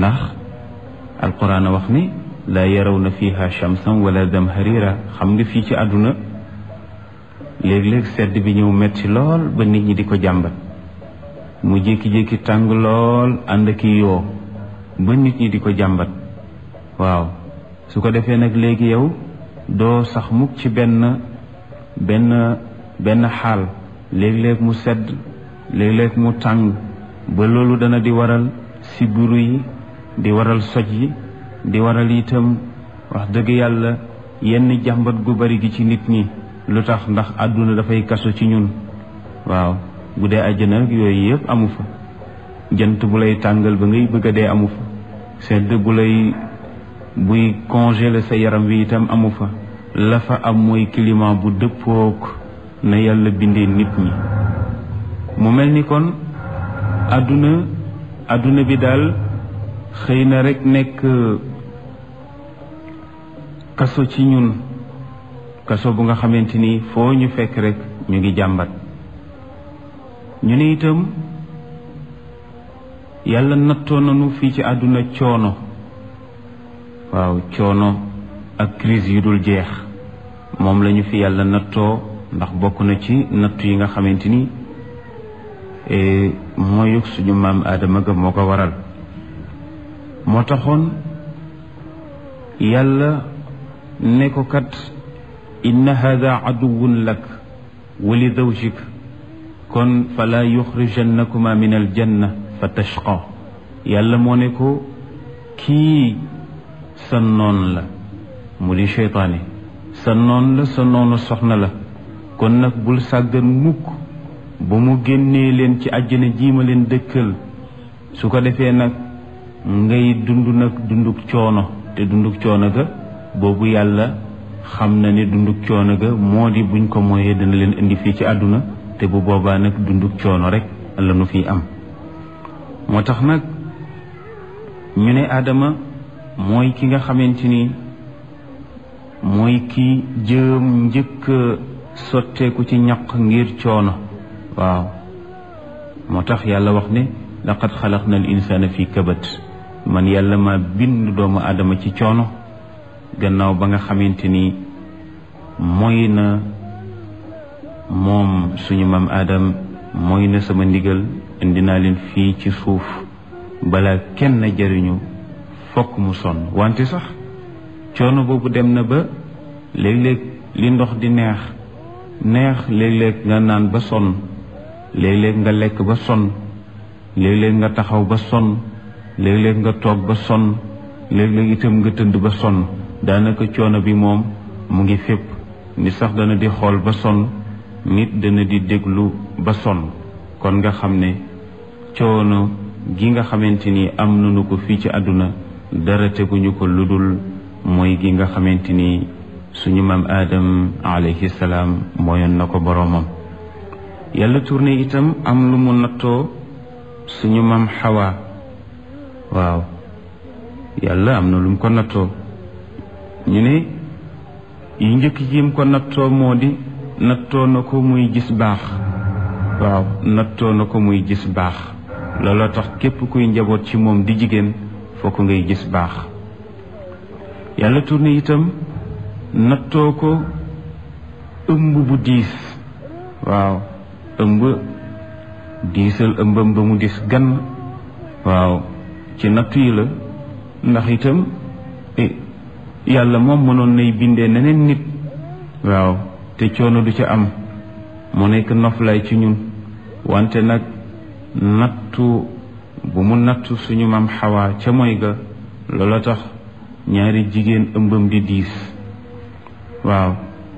ndax alquran a wax ni laa yarawna fiha shamsan wala damharira xam nga fii ci àdduna léeg-léeg sedd bi ñëw metti lool ba nit ñi di ko jàmbat mu jékki-jékki tàng lool ànd ak yoo ba nit ñi di ko jàmbat waaw su ko defee nag léegi yow doo sax mukk ci benn benn benn xaal léeg-léeg mu sedd léeg-léeg mu tàng ba loolu dana di waral sibiru yi di waral soj yi di waral itam wax dëgg yàlla yenn jàmbat gu bari gi ci nit ñi lu tax ndax àdduna dafay kaso ci ñun waaw bu dee àjjana nag yooyu yëpp amu fa jant bu lay tàngal ba ngay bëgg a dee amu fa sedd bu lay buy congeler sa yaram wi itam amu fa la fa am mooy climat bu dëppook na yàlla bindee nit ñi mu mel ni kon àdduna àdduna bi daal xëy na rek nekk kaso ci ñun kaso bu nga xamante ni foo ñu fekk rek ñu ngi jàmbat ñu ne itam yàlla nattoo nañu fii ci àdduna coono waaw coono ak crise yu dul jeex moom lañu fi yàlla nattoo ndax bokk na ci nattu yi nga xamante ni mooyug suñu maam aadama ga moo ko waral moo taxoon yàlla ne ko kat inna hada aduwun lak wa li zawjik kon fala yuxrijannakuma min aljanna fa tashqa yàlla moo ne ko kii sa noon la mu di cheytaane sa noon la sa noonu soxna la kon nag bul sàggan mukk ba mu génnee leen ci àjjana jiima leen dëkkal su ko defee nag ngay dund nag dunduk coono te dunduk coono ga boobu yàlla xam na ne dunduk coono ga moo di buñ ko mooyee dana leen indi fii ci àdduna te bu boobaa nag dunduk coono rek la nu fi am moo tax nag ñu ne Adama mooy ki nga xamante ni mooy ki jëm njëkk sotteeku ci ñaq ngir coono waaw moo tax yàlla wax ne laqad xalaqna al insana fi kabat man yàlla ma bind doomu aadama ci coono gannaaw ba nga xamante ni mooy na moom suñu maam aadam mooy na sama ndigal indi naa leen fii ci suuf bala kenn jariñu fokk mu sonn wante sax coono boobu dem na ba léeg-léeg li ndox di neex neex léeg-léeg nga naan ba sonn léeg-léeg nga lekk ba sonn léeg-léeg nga taxaw ba sonn léeg-léeg nga toog ba sonn léeg-léeg itam nga tënd ba sonn daanaka coono bi moom mu ngi fépp nit sax dana di xool ba sonn nit dana di déglu ba sonn kon nga xam ne coono gi nga xamante ni am nañu ko fii ci àdduna dara teguñu ko lu dul mooy gi nga xamante ni suñu maam aadam alayhi salaam mooyoon na ko boroomam yàlla tourné itam am lu mu nattoo suñu maam xawaa waaw yàlla am na lu mu ko nattoo ñu ne yi njëkk yim ko nattoo moo di nattoo na ko muy gis baax waaw nattoo na ko muy gis baax looloo tax képp kuy njaboot ci moom di jigéen fokk ngay gis baax yàlla tourné itam nattoo ko ëmb bu diis waaw ëmb diisal ëmbam ba mu dis gan waaw ci nattu yi la ndax itam yàlla moom mënoon nay bindee neneen nit waaw te coono du ca am mu nekk noflaay ci ñun wante nag nattu bu mu nattu suñu maam xawaa ca moy ga loola tax ñaari jigéen ëmbam di diis waaw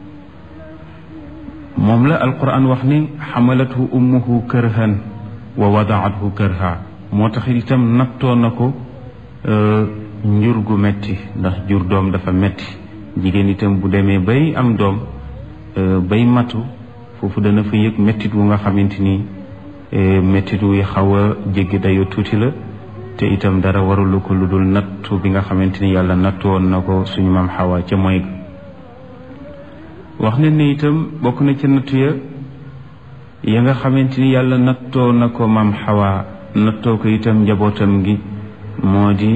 moom la alquran wax ni xamalathu ummuhu kërhan wa wadaathu kërha moo tax itam nattoo na ko njur gu metti ndax jur doom dafa metti jigéen itam bu demee bay am doom bay matu foofu dana fa yëg mettit wu nga xamante ni mettit wu xaw a jéggi dayoo tuuti la te itam dara warulu ko lu dul nattu bi nga xamante ni yàlla nattu woon na ko suñu maam xawa ca mooy wax ne ne itam bokk na ca nattu ya ya nga xamante ni yàlla nattoo na ko maam xawa nattoo ko itam njabootam gi moo di